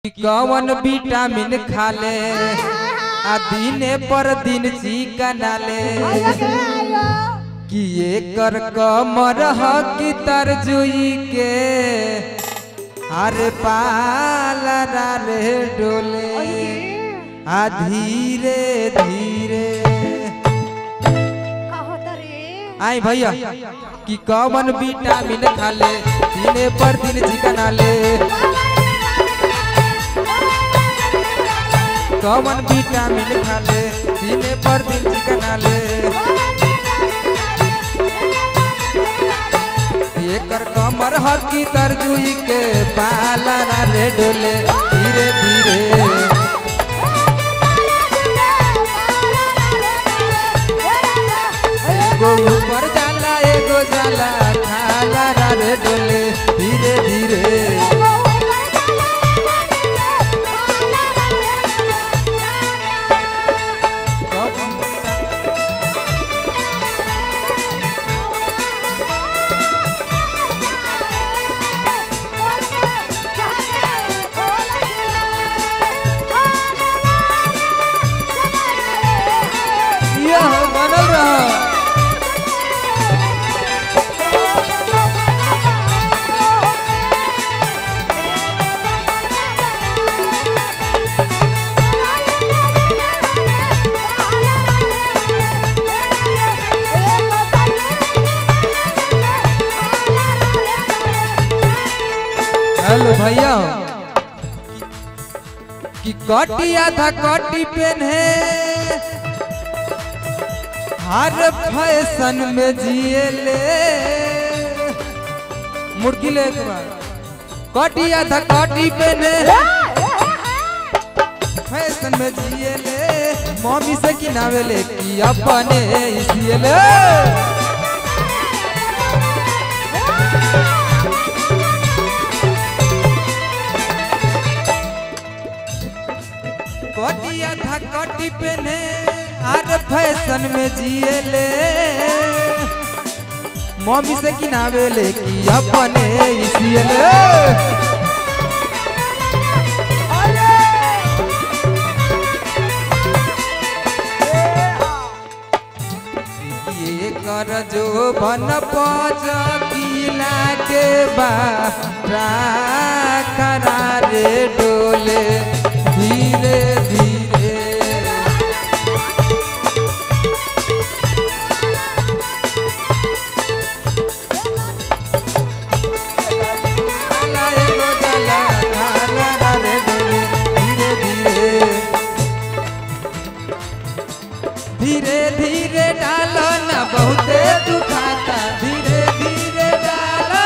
कि कौन विटामिन खाले आ दिने पर दिन चिकन ले कि एकर कमर ह कि तरजुई के अरे पालरा रे डोले आ धीरे धीरे आई भैया कि कौन विटामिन खाले दिने पर दिन चिकन ले कौन विटामिन खाले दिने पर दिन चिकन ले एकर कमर हकी तरजुई के पालना रे डोले धीरे धीरे एगो ऊपर जाला एगो जाला खाला रे डोले धीरे धीरे यह बनल रहा हेलो भैया कि कटी आधा कटी पेन है हर फैशन में जिए ले मुर्गी ले एक बार कटी आधा कटी पेन है फैशन में जिए ले मम्मी से किनावे ले कि अपने इसिए ले कटी आधा कटी पेने आर फैशन में जिए ले मम्मी से किनावे ले कि अपने इसिए ले ये कर जो बन पच किला के बा करारे डोले धीरे धीरे काला एगो जाला, काला रे डोले, धीरे धीरे धीरे धीरे डालो ना बहुते दुखाता धीरे धीरे डालो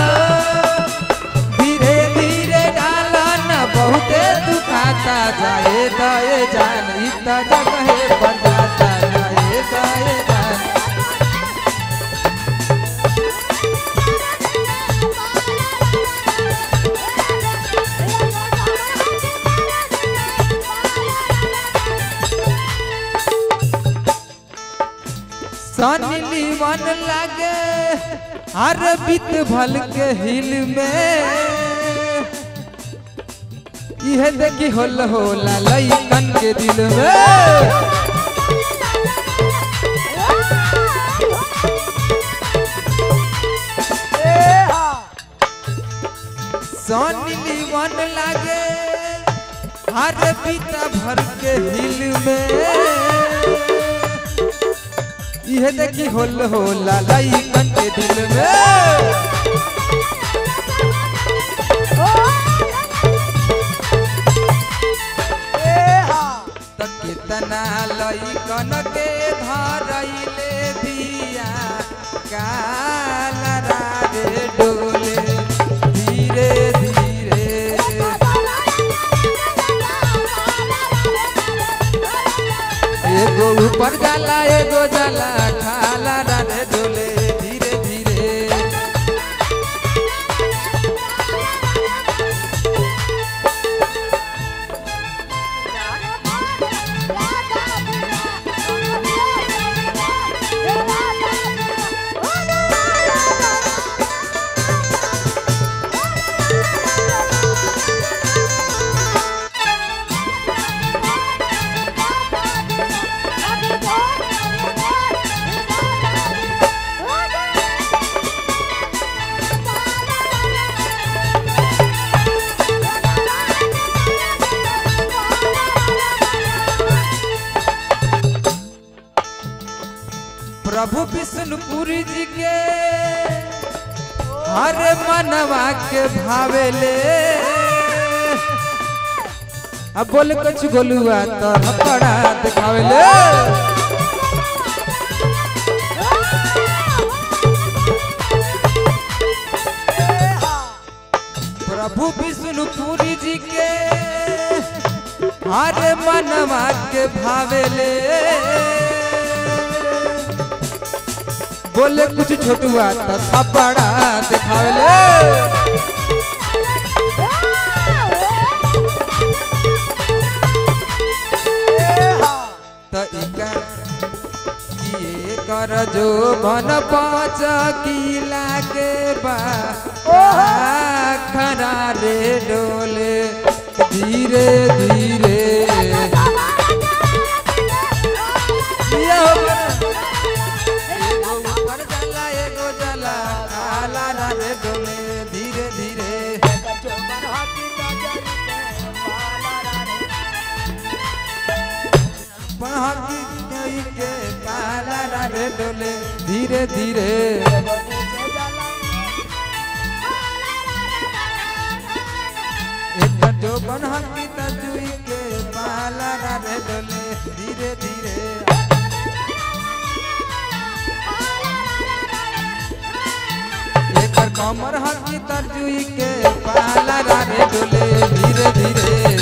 धीरे धीरे डालो ना बहुते दुखाता जाए दाए जान इतना जगह पर जाता जाए दाए जान सनी लीवन लागे हर बीत भल के हिल में यह देखी होल होला लइकन के दिल में सनी लीवन लागे हर बीता भर के हिल में यह देखी होल होला लइकन के दिल में त कितना लइकन के धरैले दिया काला रे डोले धीरे धीरे एगो ऊपर जाला एगो जाला खाला रे डोले धीरे धीरे Yeah. प्रभु विष्णुपुरी जी के हर मनवा के भावेले अब बोल कुछ गोलुआ तो थपड़ा दिखावेले प्रभु विष्णुपुरी जी के हर मनवा के भावेले बोले कुछ छोटुआ तो थपड़ा दिखावेले त इकर ये कर जो बन पाँच किला के बा खरा रे डोले धीरे धीरे ये हो गया। एगो ऊपर जाला एगो जाला आला ना रे डोले धीरे धीरे पहाड़ी नई के काला ना रे डोले धीरे धीरे एक जो बनहकी तजुई के पाला ना रे डोले धीरे धीरे एकर कमर हकी तरजुई के पाला रे डोले धीरे धीरे